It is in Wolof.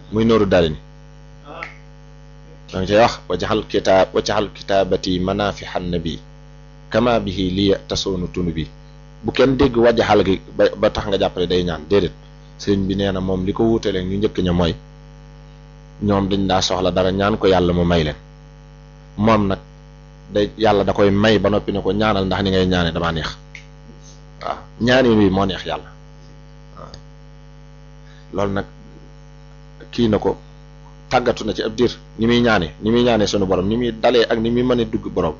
muy nooru daari ni da nga cay wax wajaxal kitaab wajaxal kitaabati manafixan nabi kama bihi liya tasoonu tunu bi bu kenn dégg wajaxal gi ba ba tax nga jàppale day ñaan déedéet sëriñ bi nee na moom li ko wuutelee ñu njëkk ña mooy ñoom dañ daa soxla dara ñaan ko yàlla mu may leen moom nag day yàlla da koy may ba noppi ne ko ñaanal ndax ni ngay ñaane damaa neex waaw ñaani wi moo neex yàlla waaw loolu nag kii na ko tàggatu na ci ab diir ni muy ñaane ni muy ñaane sunu borom ni muy dalee ak ni muy mën a dugg borom